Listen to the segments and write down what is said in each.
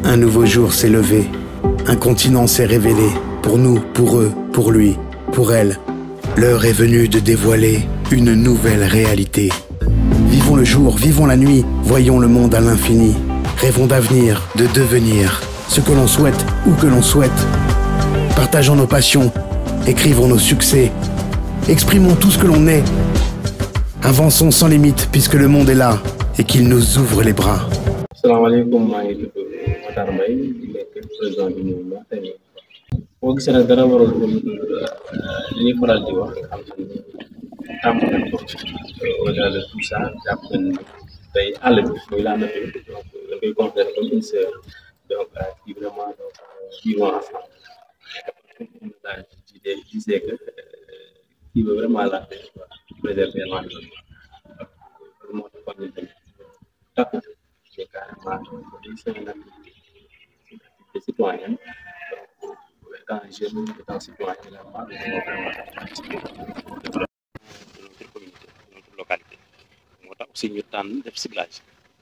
Un nouveau jour s'est levé. Un continent s'est révélé. Pour nous, pour eux, pour lui, pour elle. L'heure est venue de dévoiler une nouvelle réalité. Vivons le jour, vivons la nuit, voyons le monde à l'infini. Rêvons d'avenir, de devenir ce que l'on souhaite, où que l'on souhaite. Partageons nos passions, écrivons nos succès, exprimons tout ce que l'on est. Avançons sans limite puisque le monde est là et qu'il nous ouvre les bras. salaamaaleykum maa ngi tudd Matar Mbaye di nekk président du mouvement tey boo gisee nag dara waral li ñuy faral di wax xam ni tàmm nañ ko au-delà de tout ça jàpp nañ ni tey àll bi muy la nature donc da koy considérer comme une sœur donc qui vraiment donc vivons ensemble daal ci des gisee que kii ba vraiment la préserver l'environnement moo tax kon ñu takku c'est carrément c'est une activité citoyenne donc étant jeune étant citoyen également nous devons vraiment participer de notre communauté de notre localité moo tax aussi ñu tànn def ciblage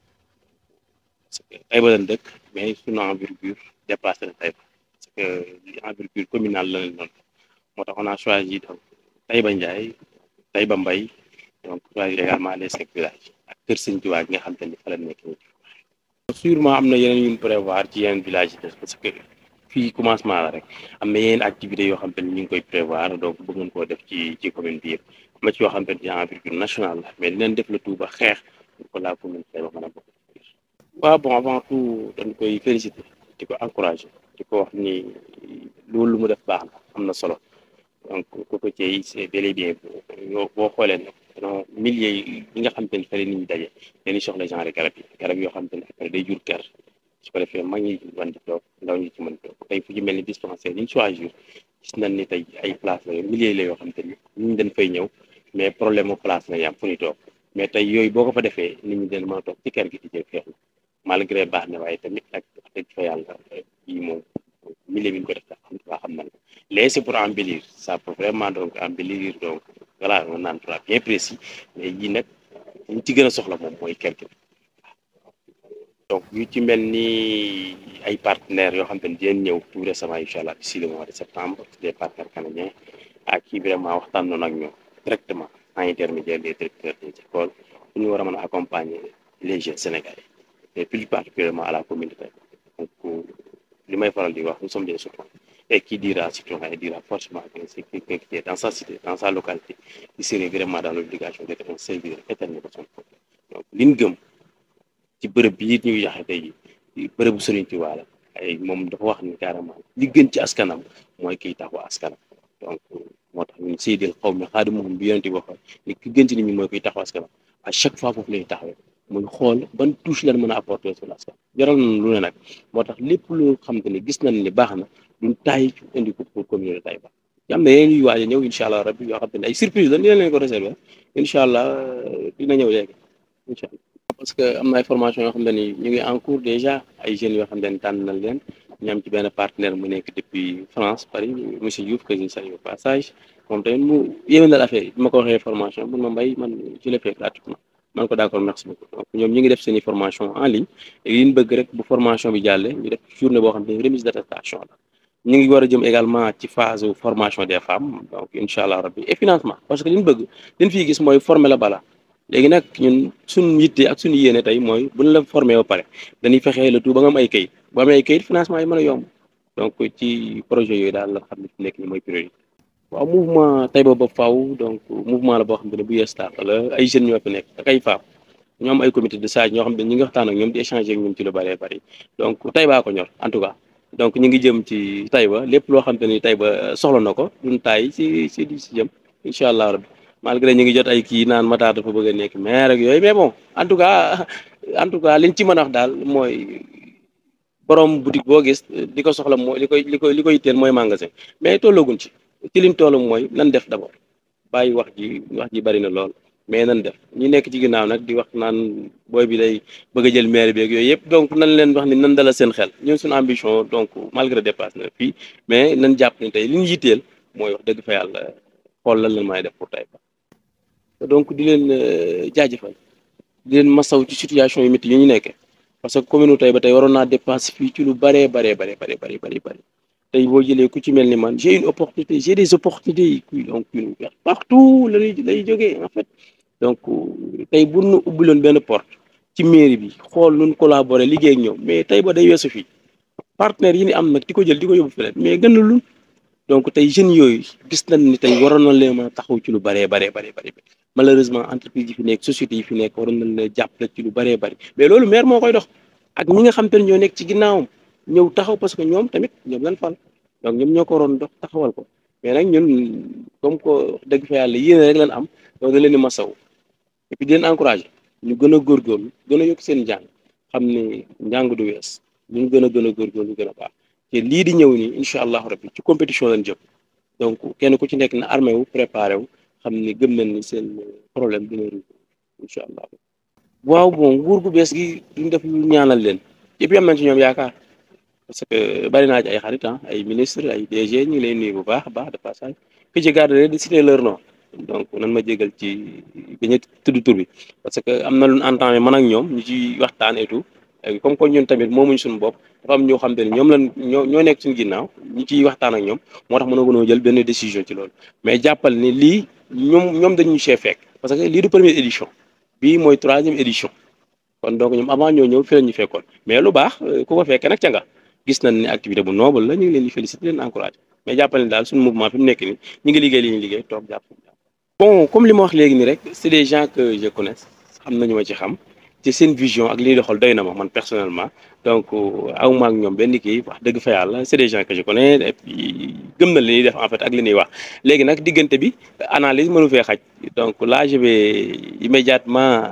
parce que Taïba lañ dëkk mais suñu envergure dépassé na Taïba parce que li envergure communale la leen noonu moo tax on a choisi donc Taïba Ndiaye Taïba Mbaye donc choisir également les cinq villages ak kër Sëñ Tuubaa gi nga xam te ni fa la nekk nii sûrement am na yeneen yu ñu prévoir ci yeneen village yi des parce que fii commencement la rek am na yeneen activités yoo xam te ni ñu ngi koy prévoir donc bëgg ngeen koo def ci ci commune bi yëpp am na ci yoo xam te ni envergure nationale la mais dinañ def le tout ba xeex pour que la commune Taïba mën a bokk waaw bon avant tout dañ koy féliciter di ko encourager di ko wax ni loolu lu mu def baax na am na solo donc cocotier yi c'est bel et bien yoo boo xoolee nag non milliers yi nga xam te ni fële nit ñi daje dañuy soxla genre garab yi garab yoo xam te ne après day jur kër su ko defee mag ñi mën di toog ndaw ñi ci mën toog tey fu ci mel ni dispensaire yi ñu choisir gis nañ ni tey ay place la milliers la yoo xam te ni ñu dañ fay ñëw mais problème mu place la yam fu ñu toog mais tey yooyu boo ko fa defee nit ñi dañ mën a toog ci kër gi di jël feexlu malgré baax na waaye tamit ak wax dëgg fa yàlla yi moom milieu bi ñu ko def xam nga xam nañ ko léegi c'est pour embellir ça peut vraiment donc embellir donc voilà un endroit bien précis mais yii nag ñu ci gën a soxla moom mooy kër gi donc yu ci mel ni ay partenaires yoo xam te ne dinañ ñëw tout récemment incha allah d'ici le mois de septembre des partenaires canadiens ak qui vraiment waxtaan noonu ak ñoom directement en intermédiaire des directeurs des écoles pour ñu war a mën a accompagner les jeunes sénégalais et plus particulièrement à la communauté donc li may faral di wax nous sommes des citoyens et qui dira citoyen dira forcément que c'est quelqu'un qui est dans sa cité dans sa localité qui serait vraiment dans l'obligation d'être un serviteur éternel de son peuple donc li ñu gëm ci bërëb bi it ñuy yaxe tey ji bërëbu Sëriñ Tuubaa la ay moom dafa wax ni carrément li gën ci askanam mooy kiy taxu askanam donc moo tax ñun seydil xaw mi xaadi moom bi yonente bi waxoon ni ki gën ci nit ñi mooy kiy taxu askanam à chaque fois foofu lañuy taxawee muy xool ban touche lan mën a apporter sur l'askan jaral nañ lu ne nag moo tax lépp lu xam te ne gis nañ ni baax na duñ taay ci indi ko pour communauté Taïba yi am na yeneen yuy waaj a ñëw incha allah rabbi yoo xam te ne ay surprise la dina leen ko réserver incha allah dina ñëw léegi incha allah parce que am na ay formation yoo xam ne ni ñu ngi en cours déjà ay jeunes yoo xam ne tànn nañ leen ñu am ci benn partenaire mu nekk depuis France Paris monsieur Diouf que je salue au passage moom tamit mu yéwénal affaire yi bi ma ko waxee formation mun ma mbay man je l'ai fait gratuitement man ko d'accord merci beaucoup donc ñoom ñi ngi def seen i formation en ligne et li ñu bëgg rek bu formation bi jàllee ñu def journée boo xam ne remise d'attestation la ñu ngi war a jëm également ci phase formation des femmes donc incha allah rabbi et financement parce que li ñu bëgg li ñu fiy gis mooy former la bala léegi nag ñun suñu yitte ak suñu yéene tey mooy bu ñu la formé ba pare dañuy fexee le tout ba nga am ay kayit bu amee ay kayit financement yi mën a yomb donc ci projet yooyu daal la xam ne fi nekk ni mooy priorité waaw mouvement Taïba ba faw donc mouvement la boo xam ne bu yees tàq la ay jeunes ñoo fi nekk ak ay femmes ñoo am ay comité de sage ñoo xam ne ñi ngi waxtaan ak ñoom di échanger ak ñoom ci lu bëree bëri donc Taïba ko ñor en tout cas donc ñu ngi jëm ci Taïba lépp loo xam te ni Taïba soxla na ko duñ taay si si di si jëm incha allah rabbi malgré ñu ngi jot ay kii naan Matar dafa bëgg a nekk maire ak yooyu mais bon en tout cas en tout cas liñ ci mën a wax daal mooy borom boutique boo gis li ko soxla mooy li koy li koy li koy yitteel mooy magasin mais tollaguñ ci ci liñ toll mooy nan def d'abord bàyyi wax ji wax ji bari na lool mais nan def ñi nekk ci ginnaaw nag di wax naan booy bi day bëgg a jël maire bi ak yooyu yëpp donc nan leen wax ni nan dala seen xel ñun suñu ambition donc malgré dépasse na fii mais nan jàpp ni tey li ñu yitteel mooy wax dëgg fa yàlla xool lan la may def pour Taïba donc di leen jaajëfal di leen masaw ci situation yu métti yi ñu nekkee parce que commune tey ba tey waroon naa dépenser fii ci lu baree baree baree baree baree baree bëri tey boo jëlee ku ci mel ni man j'ai une opportunité j'ai des opportunités qui donc partout la ñuy lay jógee en fait donc tey bu nu ubbiloon benn porte ci mairie bi xool nun collaborer liggéey ak ñoom mais tey ba day weesu fii partenaires yi ni am nag di ko jël di ko yóbbu feneen mais gën a lun donc tey jeunes yooyu gis nañ ni tey waroon na leen mën a taxaw ci lu bëree baree bëri bëri malheureusement entreprise yi fi nekk société yi fi nekk waroon nañ leen jàppale ci lu bëree bëri mais loolu maire moo koy dox ak ñi nga xam te ne ñoo nekk ci ginnaawam ñëw taxaw parce que ñoom tamit ñoom lan fal donc ñoom ñoo ko waroon dox taxawal ko mais nag ñun comme que dëgg fa yàlla yéene rek lan am donc da leen di masaw et puis di leen encouragé ñu gën a góorgóorlu gën a yokk seen njàng xam ne njàng du wees ñu gën a gën a góorgóorlu gën a baax te lii di ñëw nii incha allahu rabbi ci compétition lañ jëm donc kenn ku ci nekk na armé wu préparé wu xam ni gëm nañ ni seen problème dina résoudre incha allah waaw bon nguur gu bees gi duñ def lu ñaanal leen et puis am nañ ci ñoom yaakaar parce que bari naa ci ay xarit ay ministre ay DG ñu ngi lay nuyu bu baax a baax de passage que ci garde de citer leur nom donc nan ma jégal ci bañ a tudd tur bi parce que am na lu ñu entamé man ak ñoom ñu ci waxtaan et tout comme que ñun tamit moomuñ suñu bopp dafa am ñoo xam te ne ñoom lan ñoo ñoo nekk suñu ginnaaw ñu ciy waxtaan ak ñoom moo tax mën a gënoo jël benn décision ci loolu mais jàppal ni lii ñoom ñoom dañuy chee fekk parce que lii du première édition bii mooy troisième édition kon donc ñoom avant ñoo ñëw fi la ñu fekkoon mais lu baax ku ko fekkee nag ca nga gis nañ ne activité bu noble la ñu ngi leen di féliciter leen encourager mais jàppal ni daal suñu mouvement fi mu nekk nii ñu ngi liggéey li ñuy liggéey toog jàpp bon comme li ma wax léegi nii rek c'est des gens que je connais xam nañu ma ci xam ci seen vision ak li ñuy doxal doy na ma man personnellement donc awma ak ñoom benn kii wax dëgg fa yàlla c'est des gens que je connais et puis gëm na li ñuy def en fait ak li ñuy wax léegi nag diggante bi analyse mënu fee xaj donc là je vais immédiatement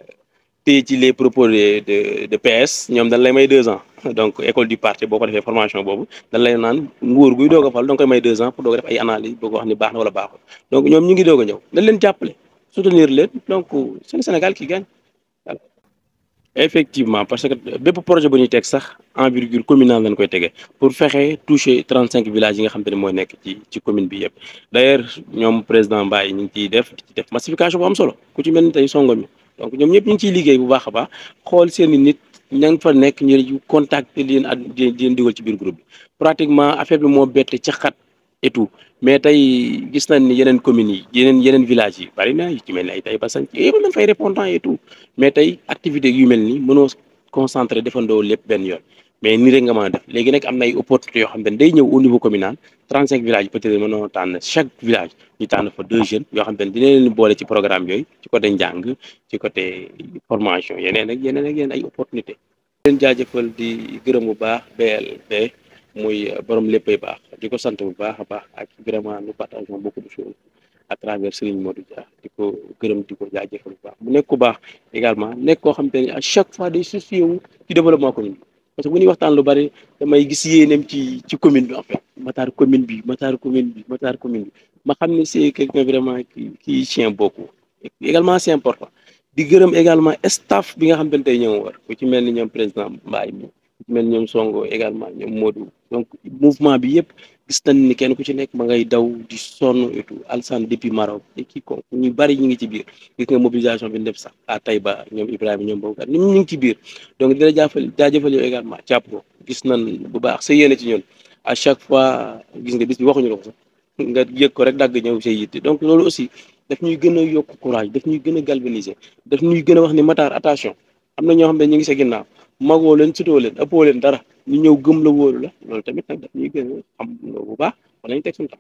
téye ci les propos de de de PS ñoom dañ lay may deux ans donc école du parti boo ko defee formation boobu dañ lay naan nguur guy doog a fal da nga koy may deux ans pour doog a def ay analyse boo ko wax ni baax na wala baaxul donc ñoom ñu ngi doog a ñëw dañ leen jàppale soutenir leen donc c'est le Sénégal qui gagne voilà. effectivement parce que bépp projet bu ñuy teg sax envergure communale lañ koy tegee pour fexe toucher trente cinq villages yi nga xam te ne mooy nekk ci ci commune bi yëpp d'ailleurs ñoom président Mbaye ñu ngi ciy def ci def massification bu am solo ku ci mel ni tey songo mi donc ñoom ñëpp ñu ngi ciy liggéey bu baax a baax xool seen i nit ña nga fa nekk ñu contacter leen ak di leen dugal ci biir groupe bi pratiquement affaire bi moo bette ca xat et tout mais tey gis nañ ni yeneen communes yi yeneen yeneen villages yi bari na yu ci mel ni ay tey basan ci yëpp nañ fay répondant et tout mais tey activité yu mel ni mënoo concentré defandoo lépp benn yoon mais nii rek nga mën a def léegi nag am na ay opportunités yoo xam ne day ñëw au niveau communal 35 villages peut-être mënoo tànn chaque village ñu tànn fa deux jeunes yoo xam ne dina leen boole ci programme yooyu ci côté njàng ci côté formation yeneen ak yeneen ak yeneen ay opportunités. leen jaajëfal di gërëm bu baax BLB muy borom léppay baax di ko sant bu baax a baax ak vraiment nous partageons beaucoup de choses à travers Serigne Modou Dia di ko gërëm di ko jaajëfal bu baax mu nekk ku baax également nekk koo xam te ne à chaque fois day soucier wu ci développement commune parce que bu ñuy waxtaan lu bari damay gis yéeneem ci ci commune bi en fait Matar commune bi Matar commune bi Matar commune bi ma xam ne c'est quelqu'un vraiment qui qui tient beaucoup également c'est important di gërëm également staff bi nga xam te ne tey ñoom war ku ci mel ni ñoom président Mbaye mi ku ci mel ni ñoom Songo également ñoom Modou donc mouvement bi yëpp gis nañ ni kenn ku ci nekk ma ngay daw di sonn et tout Alsane depuis Maroc et kii ko ñu bari ñu ngi ci biir gis nga mobilisation bi def sax à Taïba ñoom Ibrahima ñoom boobu ñu ñu ngi ci biir donc dina jaafal jaajëfal yow également jàpp ko gis nañ bu baax sa yéene ci ñun à chaque fois gis nga bis bi waxuñu la ko sax nga yëg ko rek dagg ñëw say yitte donc loolu aussi daf ñuy gën a yokk courage daf ñuy gën a galvaniser daf ñuy gën a wax ni Matar attention am na ñoo xam ne ñu ngi sa ginnaaw magoo leen sutoo leen ëppoo leen dara ñu ñëw gëm la wóolu la loolu tamit nag daf ñuy gën a xam bu baax wala ñu teg suñu tam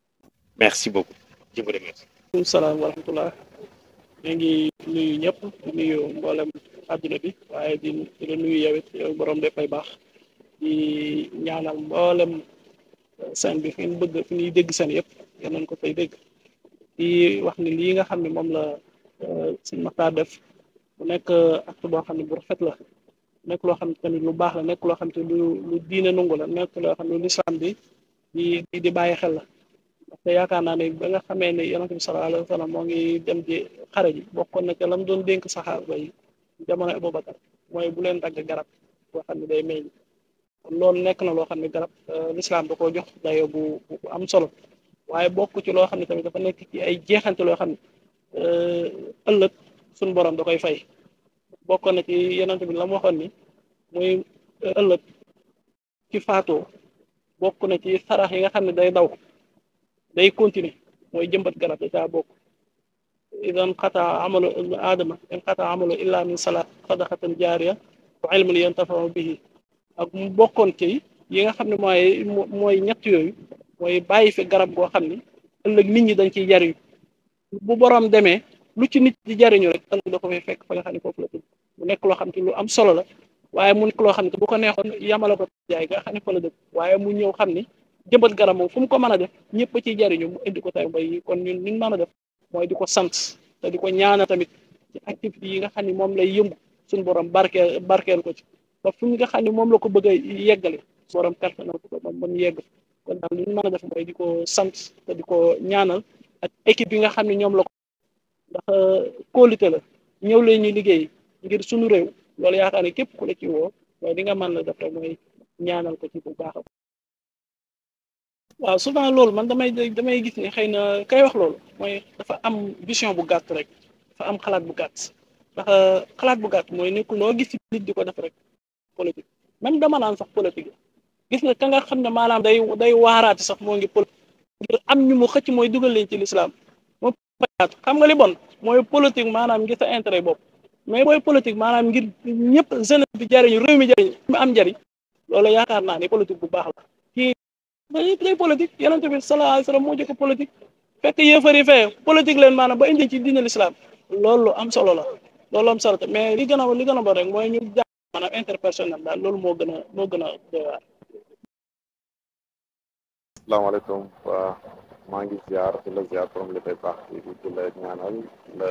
merci beaucoup je vous remercie. waaleykum salaam wa rahmatullah ñu ngi nuyu ñëpp di nuyu mboolem àdduna bi waaye di di la nuyu yow it yow borom dafay baax di ñaanal mboolem seen bi fi ñu bëgg fi ñuy dégg seen yëpp yal nañ ko fay dégg di wax ni lii nga xam ne moom la sëñ Makhtar def mu nekk acte boo xam ne bu rafet la nekk loo xam ne tamit lu baax la nekk loo xam ne lu lu diine nungu la nekk loo xam ne lu lislaam bi di di bàyyi xel la ndaxte yaakaar naa ne ba nga xamee ne yonent bi sallallahu alayhi wa sallam moo ngi dem ji xare ji bokkoon na ca lam doon dénk saxaaba yi jamono Abubakar mooy bu leen dagg garab boo xam ne day meññ kon loolu nekk na loo xam ne garab lislaam da koo jox dayo bu bu am solo waaye bokk ci loo xam ne tamit dafa nekk ci ay jeexante loo xam ne ëllëg suñu borom da koy fay bokkoon na ci yonent bi la mu waxoon ni muy ëllëg ci faatoo bokk na ci sarax yi nga xam ne day daw day continuer mooy jëmbat garab da caa bokk idan xataa amalu ibnu aadama in xataa amalu illa min salaat sadaqatan jaariya wa ilmun yantafau bihi ak mu bokkoon ci yi nga xam ne mooy mooy ñett yooyu mooy bàyyi fi garab goo xam ni ëllëg nit ñi dañ ciy jariñu bu borom demee lu ci nit di jariñu rek ëllëg da ko fay fekk fa nga xam ne foofu la tudd mu nekk loo xam ne lu am solo la waaye mu nekk loo xam ne bu ko neexoon yamala ko jaay nga xam ne fa la dëkk waaye mu ñëw xam ni jëmbat garab moom fu mu ko mën a def ñëpp a ciy jariñu mu indi ko tay mbay yi kon ñun liñ mën a def mooy di ko sant te di ko ñaana tamit ci activité yi nga xam ne moom lay yëngu suñu borom barkeel barkeel ko ci ba fu nga xam ne moom la ko bëgg a yeggale borom personnel ko ba mu yegg kon daal li ñu mën a def mooy di ko sant te di ko ñaanal ak équipe yi nga xam ne ñoom la ko ndax kóolute la ñëw leen ñu liggéey ngir suñu réew loolu yaakaar ne képp ku la ci woo mooy li nga mën la def rek mooy ñaanal ko ci bu baax a waaw souvent loolu man damay damay gis ne xëy na kay wax loolu mooy dafa am vision bu gàtt rek dafa am xalaat bu gàtt ndax xalaat bu gàtt mooy nekkul loo gis ci nit di ko def rek politique même dama naan sax politique gis nga ka nga xam ne maanaam day day waaraati sax moo ngi politique ngir am ñu mu xëcc mooy dugal leen ci lislaam moom xam nga li bon mooy politique maanaam ngir sa intérêt bopp mais booy politique maanaam ngir ñëpp jeunesse bi jariñu réew mi jariñ mi am njariñ loolu yaakaar naa ne politique bu baax la kii day politique yonente bi sallallahu alayhi wasallam moo jëkk politique fekk yéefari fee politique leen maanaam ba indi ci diine l'islam loolu am solo la loolu am solo mais li gën a li gën a bon rek mooy ñu jàpp maanaam interpersonnel daal loolu moo gën a moo gën a doy waar asalaamaaleykum waa maa ngi ziar di la ziar borom li fay baax di di la ñaanal la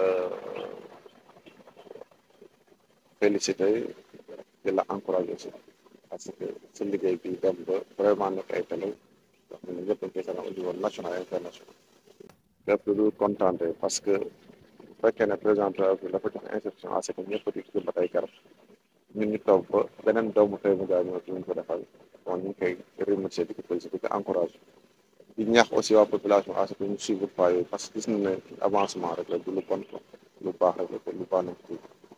félicité di la encouragé aussi parce que sa liggéey bi dem ba vraiment nekk ay télé wax ne ñëpp dañ koy seetaan au niveau national et international lépp lu contenté parce que bu fekkee ne président bi dafa jox instruction à ce que ñëpp di jëmbat ay garab ñun ñu toog ba beneen doomu tey mu gaa ñëw ci ñu ko defal bon ñu ngi koy remercier di ko félicité di ko encouragé di ñaax aussi waa population à ce que ñu suivre pas yooyu parce que gis nañ ne avancement rek la du lu bon lu baax rek la te lu baax nañ ci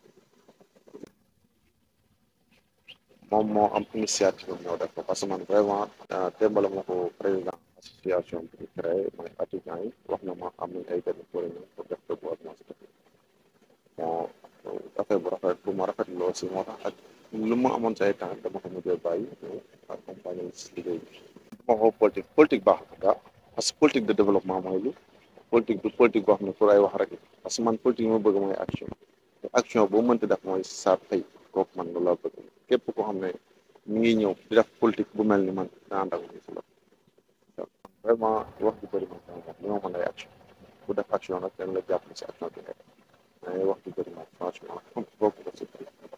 moom moo am initiative ñoo def ko parce que man vraiment démbala ma ko président association bi créé mooy étudiants yi wax na ma am nañ ay benn pour pour def reboisement si dëkk bon affaire bu rafet bu ma rafetlu aussi moo tax ak lu ma amoon say temps dama ko mujjee bàyyi accompagner si liggéey bi ma ko politique politique baax la parce que politique de développement mooy lu politique du politique boo xam ne pour ay wax rek parce que man politique yi ma bëgg mooy action te action boo mënti def mooy saa tey kooku man loolu laa bëgg képp koo xam ne mi ngi ñëw di def politique bu mel ni man dina ànd ak si la vraiment wax ju bëri man li ma mën ay action bu def action nag dañ la jàpp si action bi nekk mais wax ju bëri man franchement bokk ko si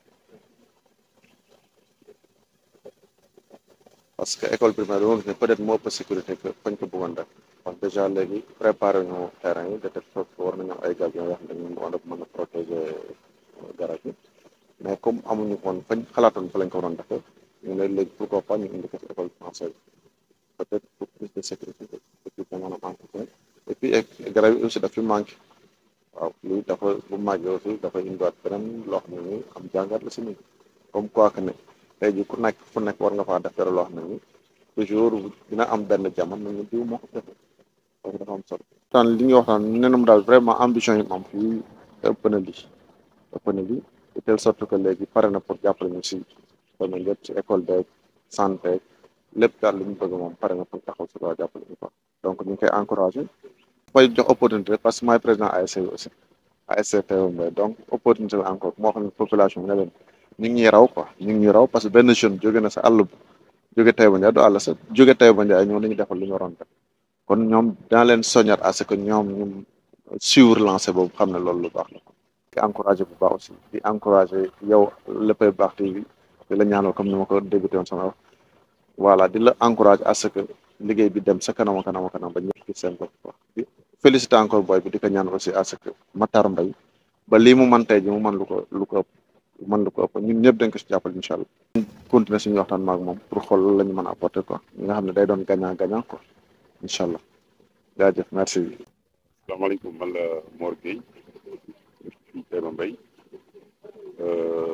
parce que école primaire bi ma gis ne peut être moo ëpp sécurité que fañ ko bëggoon def parce que déjà léegi préparé ñu terrain yi de telle sorte que war nañu am ay gabions yoo xam ne ñu war a mën a protéger garab yi mais comme amuñu woon fañ xalaatoon fa lañ ko waroon defee ñu ne léegi pourquoi pas ñu indi ko ci école française peut être pour plus de sécurité et puis pour mën a entretien et puis garab yi aussi daf fi manqué waaw lii dafa bu màggee aussi dafa indiwaat beneen loo xam ne ni am jàngat la si ñun comme quoi que ne tey jii ku nekk fu nekk war nga faa def dara loo xam ne ni toujours dina am benn jamono ñu diw moo ko defee donc dafa am solo. waxtaan li ñuy waxtaan nee na mu daal vraiment ambition yi moom fii ëpp na lii ëpp na lii de telle sorte que léegi pare na pour jàppale ñu si domaine yëpp ci école beeg santé lépp daal li ñu bëgg moom pare na pour taxaw si waa jàppale ñu quoi donc ñu ngi koy encouragé koy jox opportunité parce que maay président ASC aussi ASC TMB donc opportunité la encore moo xam ne population bi ne leen ñu ngi ñuy raw quoi ñu ngi ñuy raw parce que benn jeune jóge na sa àll bu jóge Taïba Ndiaye du àll sa jóge Taïba Ndiaye ñoo nañu defal lu ñu waroon def kon ñoom dina leen soññat à ce que ñoom ñu suivre lancé boobu xam ne loolu lu baax la di encouragé bu baax aussi di encouragé yow léppay baax TV di la ñaanal comme ni ma ko débuté woon sama wax voilà di la encouragé à ce que liggéey bi dem sa kanam kanam kanam ba ñëpp gis seen bopp wax di félicité encore booy bi di ko ñaan aussi à ce que Matar Mbaye ba lii mu man tey ji mu mën lu ko lu ko ëpp mën lu ko ëpp ñun ñëpp dañ ko si jàppale incha allah continuer suñu waxtaan maag moom pour xool loolu la ñu mën a apporter quoi ñi nga xam ne day doon gagnant gagnant quoi incha allah jaajëf merci salaamaaleykum man la Mor Gueye fii Taïba Mbaye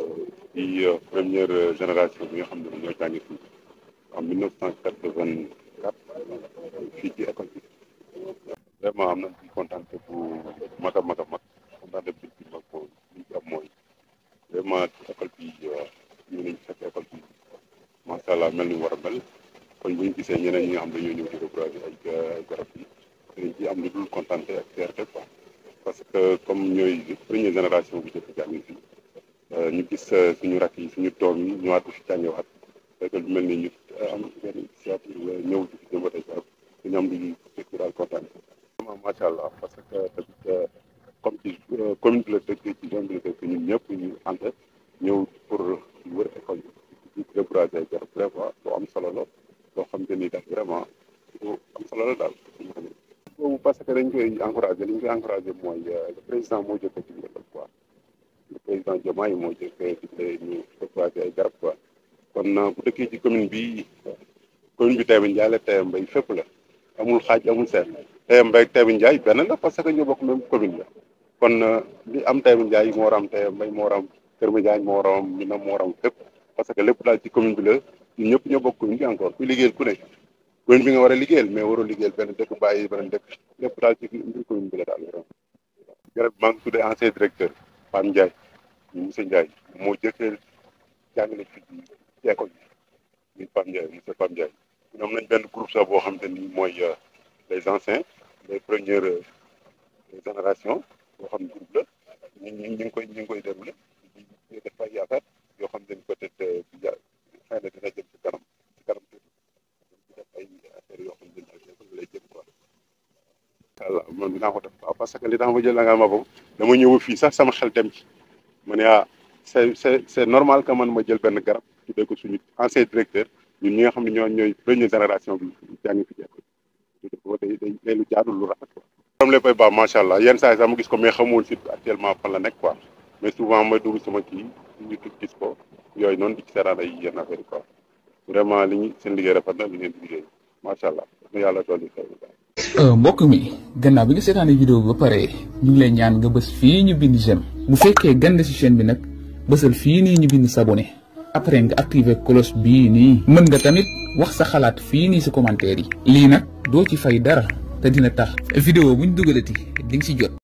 di première génération bi nga xam ne ñoo jàngi fii en mille neuf cent quatre-vingt-quatre fii ci école bi vraiment am nañ ci kontaante bu mag a mag a mag kontaante bi ci mag ko li ci am mooy vraiment école bi ñu nañ fekk école bi macha allah mel ni war a mel kon bu ñu gisee ñeneen ñi nga xam dañoo ñëw di reboiser ay ay garab yi dañ ci am lu dul kontaante ak fierté quoi parce que comme ñooy première génération bu jëkk jàngi fii ñu gis suñu rakk yi suñu doom yi ñëwaat fi jàngewaat fekk lu mel ni ñu am benn initiative ñëw di fi jëmbatee garab dañu am lu dëkk daal kontaan vraiment macha allah parce que tamit comme ci commune bi la dëkk ci zone bi la dëkk ñun ñëpp ñu ànd ñëw pour wër école bi di reboiser ay garab vraiment lu am solo la loo xam te ni daal vraiment lu am solo la daal boobu parce que dañ koy encouragé li ñu koy encouragé mooy le président moo jëkk ci digle quoi le président Diomaye moo jëkk digle ñu reboiser ay garab quoi kon bu dëkkee ci commune bi commune bi Taïba Ndiaye la Taïba Mbaye fépp la amul xaaj amul seet Taïba Mbaye ak Taïba Ndiaye benn la parce que ñoo bokk même commune la kon li am Taïba Ndiaye moo war a am Taïba Mbaye moo war a am Kër Madiagne moo war a am Mina moo war a am fépp parce que lépp daal ci commune bi la ñun ñëpp ñoo bokk commune bi encore kuy liggéeyal ku ne commune bi nga war a liggéeyal mais waroo liggéeyal benn dëkk bàyyi beneen dëkk lépp daal ci biir commune bi la daal vraiment garab maa ngi tuddee ancien directeur Pam Ndiaye ñu monsieur Ndiaye moo jëkkee jàngale fii ci école bi muy Pam Ndiaye monsieur Pam Ndiaye ñoom nañ benn groupe sax boo xam te ni mooy les anciens les premières générations boo xam ne groupe la ñu ñu ngi koy ñu ngi koy déroulé di def ay yaakaar yoo xam te ni peut-être bi ja xëy na dina jëm ci kanam ci kanam tuuti di def ay affaires yoo xam ne dina lay jëm quoi allah man dinaa ko def waaw parce que li tax ma jël la nga ma boobu dama ñëw fii sax sama xel dem ci ma ne ah c'est c'est c'est normal que man ma jël benn garab tuddee ko suñu ancien directeur ñun ñi nga xam ne ñoo ñooy première génération bi jàngi fi jekko ko day day day lu jaadul lu rafet quoi am léppay baax macha allah yenn saa yi sax ma gis ko mais xamul si actuellement fan la nekk quoi mais souvent may dugg sama kii ñu tut gis ko yooyu noonu di ci seetaan ay yenn affaire yi quoi vraiment li ñu seen liggéey rafet na li ngeen di liggéey macha allah na yàlla dool yi xew mbokk mi gannaaw bi nga seetaanee vidéo bi ba pare ñu ngi lay ñaan nga bës fii ñu bind j'aime bu fekkee gande ci chaîne bi nag bësal fii nii ñu bind s'abonner après nga activer cloche bii nii mën nga tamit wax sa xalaat fii nii ci commentaire yi lii nag doo ci fay dara te dina tax vidéo buñ dugalati di nga ci jot